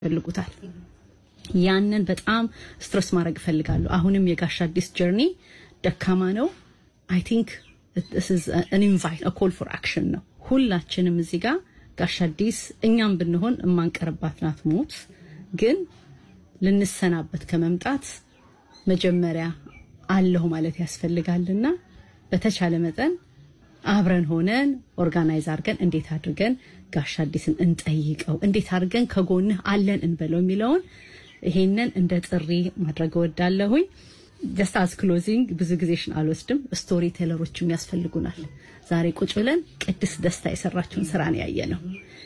ይፈልጉታል። ያንን በጣም ስትረስ ማድረግ እፈልጋለሁ። አሁንም የጋሽ አዲስ ጀርኒ ደካማ ነው። አይ ቲንክ አን ኢንቫይት ኮል ፎር አክሽን ነው። ሁላችንም እዚህ ጋር ጋሽ አዲስ እኛም ብንሆን የማንቀርባት ናት ሞት ግን ልንሰናበት ከመምጣት መጀመሪያ አለሁ ማለት ያስፈልጋልና በተቻለ መጠን አብረን ሆነን ኦርጋናይዝ አድርገን እንዴት አድርገን ጋሽ አዲስን እንጠይቀው፣ እንዴት አድርገን ከጎንህ አለን እንበለው የሚለውን ይሄንን እንደ ጥሪ ማድረግ እወዳለሁኝ። ጀስት አዝ ክሎዚንግ ብዙ ጊዜሽን አልወስድም። ስቶሪ ቴለሮችም ያስፈልጉናል። ዛሬ ቁጭ ብለን ቅድስት ደስታ የሰራችውን ስራ ነው ያየ ነው።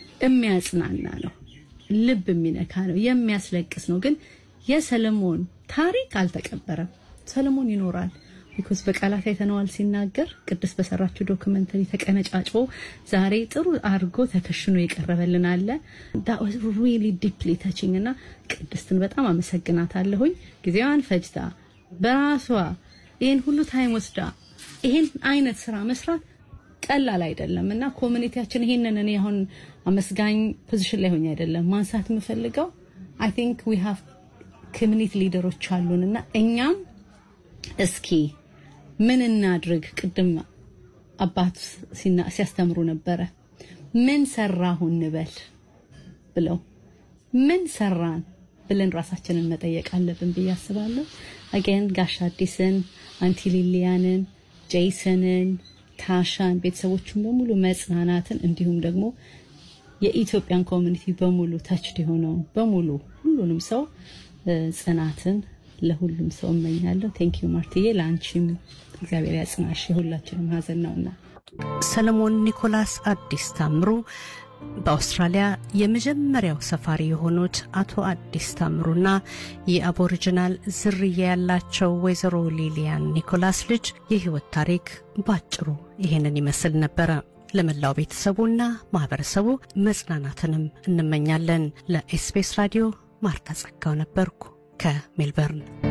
የሚያጽናና ነው፣ ልብ የሚነካ ነው፣ የሚያስለቅስ ነው። ግን የሰለሞን ታሪክ አልተቀበረም። ሰለሞን ይኖራል። ቢኮዝ በቃላት አይተነዋል ሲናገር ቅድስት በሰራችው ዶክመንተሪ ተቀነጫጭቦ ዛሬ ጥሩ አድርጎ ተከሽኖ የቀረበልን አለ ሪሊ ዲፕሊ ተችኝ እና ቅድስትን በጣም አመሰግናታለሁኝ። ጊዜዋን ፈጅታ በራሷ ይህን ሁሉ ታይም ወስዳ ይህን አይነት ስራ መስራት ቀላል አይደለም እና ኮሚኒቲያችን ይሄንን እኔ አሁን አመስጋኝ ፖዚሽን ላይ ሆኜ አይደለም ማንሳት የምፈልገው አይ ቲንክ ዊ ሃቭ ኮሚኒቲ ሊደሮች አሉን እና እኛም እስኪ ምን እናድርግ? ቅድም አባት ሲያስተምሩ ነበረ። ምን ሰራሁ እንበል ብለው ምን ሰራን ብለን ራሳችንን መጠየቅ አለብን ብዬ አስባለሁ። አገን ጋሽ አዲስን፣ አንቲ ሊሊያንን፣ ጄይሰንን፣ ታሻን ቤተሰቦቹን በሙሉ መጽናናትን እንዲሁም ደግሞ የኢትዮጵያን ኮሚኒቲ በሙሉ ተችድ የሆነውን በሙሉ ሁሉንም ሰው ጽናትን ለሁሉም ሰው እመኛለሁ። ቴንክ ዩ ማርትዬ፣ ለአንቺም እግዚአብሔር ያጽናሽ። የሁላችንም ሀዘን ነውና። ሰለሞን ኒኮላስ አዲስ ታምሩ በአውስትራሊያ የመጀመሪያው ሰፋሪ የሆኑት አቶ አዲስ ታምሩና የአቦሪጂናል ዝርያ ያላቸው ወይዘሮ ሊሊያን ኒኮላስ ልጅ የህይወት ታሪክ ባጭሩ ይሄንን ይመስል ነበረ። ለመላው ቤተሰቡና ማህበረሰቡ መጽናናትንም እንመኛለን። ለኤስቢኤስ ራዲዮ ማርታ ጸጋው ነበርኩ ከሜልበርን።